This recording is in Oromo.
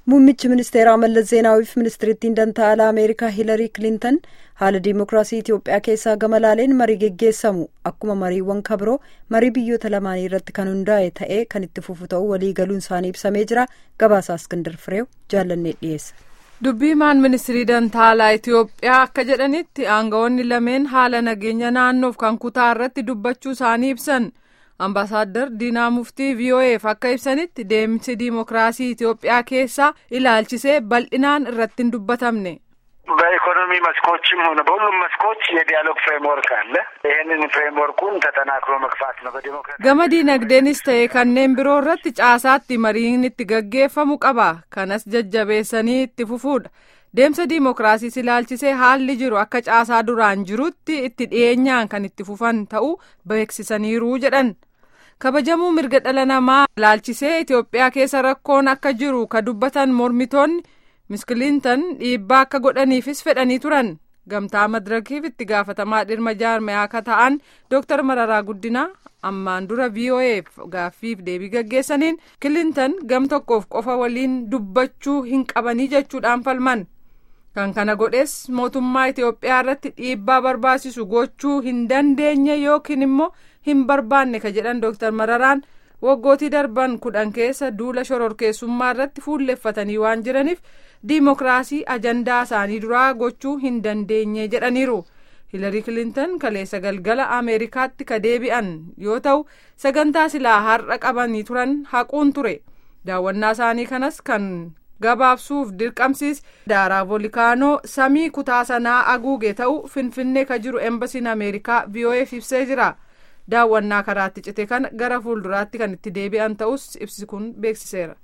Muummichi ministeeraa Mallas Zeenaawiif ministirittiin dantaa alaa Ameerikaa Hiilarii Kilintan haala diimokiraasii Itoophiyaa keessaa gama laaleen marii geggeessamu akkuma mariiwwan kabiroo marii biyyoota lamaanii irratti kan hundaa'e ta'ee kan itti fufu ta'uu walii galuun isaanii ibsamee jira. Gabaasaa Iskindar Fireew jaallannee dhiyeessa. Dubbii himaan ministirii dantaa alaa Itoophiyaa akka jedhanitti aangawoonni lameen haala nageenya naannoof kan kutaa irratti dubbachuu isaanii ibsan. Ambaasaadder Diinaa Muftii VOA'f akka ibsanitti deemsi diimokiraasii Itoophiyaa keessaa ilaalchisee bal'inaan irratti hin dubbatamne. በኢኮኖሚ መስኮችም ሆነ በሁሉም መስኮች የዲያሎግ ፍሬምወርክ አለ። ይህንን ፍሬምወርኩን ተጠናክሮ መግፋት ነው። በዲሞክራሲ Gama diinagdeenis ta'e kanneen biroo irratti caasaatti mariin itti gaggeeffamu qaba. Kanas jajjabeessanii itti fufuudha. Deemsa diimokiraasiis ilaalchisee haalli jiru akka caasaa duraan jirutti itti dhiyeenyaan kan itti fufan ta'uu beeksisaniiru jedhan. kabajamuu mirga dhala namaa ilaalchisee Itoophiyaa keessa rakkoon akka jiru ka dubbatan mormitoonni Miss Kilintan dhiibbaa akka godhaniifis fedhanii turan. Gamtaa madirakiif itti gaafatamaa dhimma jaarmayaa akka ta'an Dr. Mararaa Guddinaa ammaan dura VOA'f gaaffiif deebii gaggeessaniin Kilintan gam tokkoof qofa waliin dubbachuu hin qabanii jechuudhaan falman. Kan kana godhes mootummaa Itoophiyaa irratti dhiibbaa barbaachisu gochuu hin dandeenye yookiin immoo hin barbaanne ka jedhan Dr. Mararaan waggootii darban kudhan keessa duula shororkeessummaa irratti fuulleffatanii waan jiraniif diimokiraasii ajandaa isaanii duraa gochuu hin dandeenye jedhaniiru. Hilarii Kilintan kaleessa galgala Ameerikaatti ka deebi'an yoo ta'u sagantaa silaa har'a qabanii turan haquun ture. Daawwannaa isaanii kanas kan gabaabsuuf dirqamsiis daaraa volkaanoo samii kutaa sanaa haguuge ta'uu finfinnee ka jiru embasiin ameerikaa VOA'f ibsee jira daawwannaa karaatti cite kana gara fuulduraatti kan itti deebi'an ta'us ibsi kun beeksiseera.